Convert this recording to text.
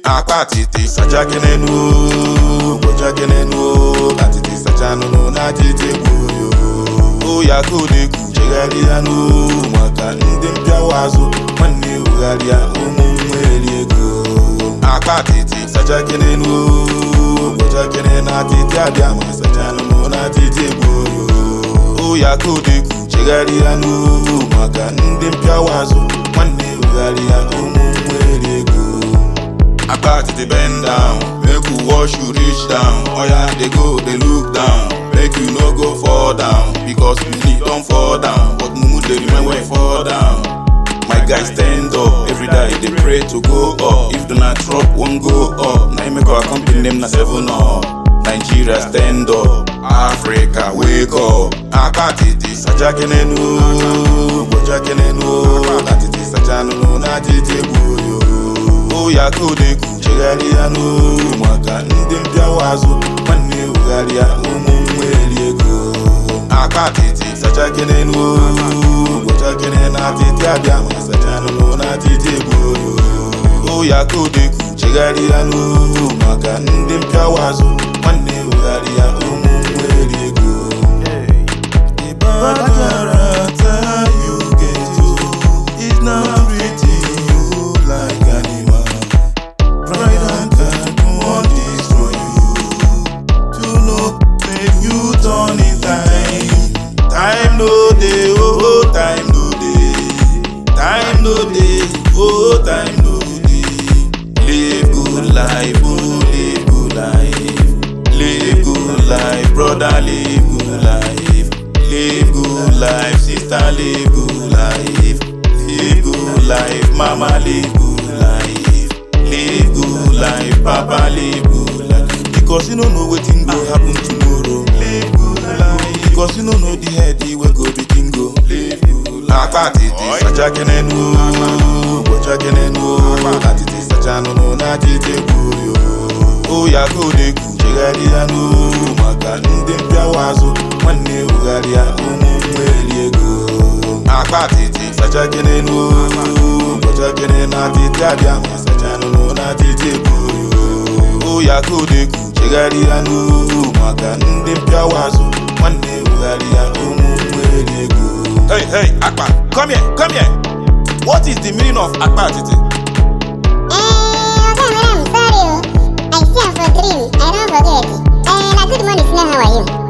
akpa atịtị sacha gị n'enu gbocha gị n'enu atịtị sacha nụnụ na atịtị gbuyo oya kodekwu chegharịa n'u maka ndị mpịawa azụ nwanne ugharịa ụmụ nweri ego akpa atịtị sacha gị n'enu gbocha gị na atịtị abịa ma sacha nụnụ na atịtị gbuyo oya kodekwu chegharịa n'u maka ndị mpịawa azụ nwanne ugharịa ụmụ nweri ego Akpa to the bend down, make you wash you reach down. Oya dey go dey look down, make you no go fall down because money don fall down, but mumu dey remain when you fall down. My guy stand up every day dey pray to go up. If Donald Trump wan go up, na him make our company name na seven up. Nigeria stand up, Africa wake up. Akpa titi sacha kenenu, gbocha kenenu, atiti sacha nunu na titi gbuyo. oya kodekwu chegharịa n'u maka ndị mpịawa azụ nwanne ugharịa ụmụ nweri ego akpa atịtị sacha kenenu gbocha kene na atịtị abịa ma sacha nụnụ na atịtị gbuyo oya kodekwu chegharịa n'u maka ndị mpịawa azụ nwanne ugharịa ụmụ nweri ego Ibadara tell you get to It's not treating you like animal Pride and God won't destroy you To know make you turn in time Time no day, oh time no day Time no day, oh time no day Live good life, oh live good life Live good life, brother live good life Live good life, sister live good life Live good life, mama live good life Live good life, papa live good life Because you don't know wetin go happen tomorrow Live good life Because you don't know the head wey go be tingo Live good life Akpa titi sacha kenenu Gbocha kenenu Atiti sacha nunu na titi gbuyo Oya kodekwu chegharịa n'u maka ndị mpịawa azụ nwanne ugharịa ụmụ nweri ego akpa atịtị sacha kenenu gbocha kene na atịtị abịa ma sacha nụnụ na atịtị gbuyo oya kodekwu chegharịa n'u maka ndị mpịawa azụ nwanne ugharịa ụmụ nweri ego hey hey akpa come here come here what is the meaning of akpa atịtị Eh, okay, madam, sorry. oh. I see am for dream. I don't forget. Eh, na good morning, Sina. How are you?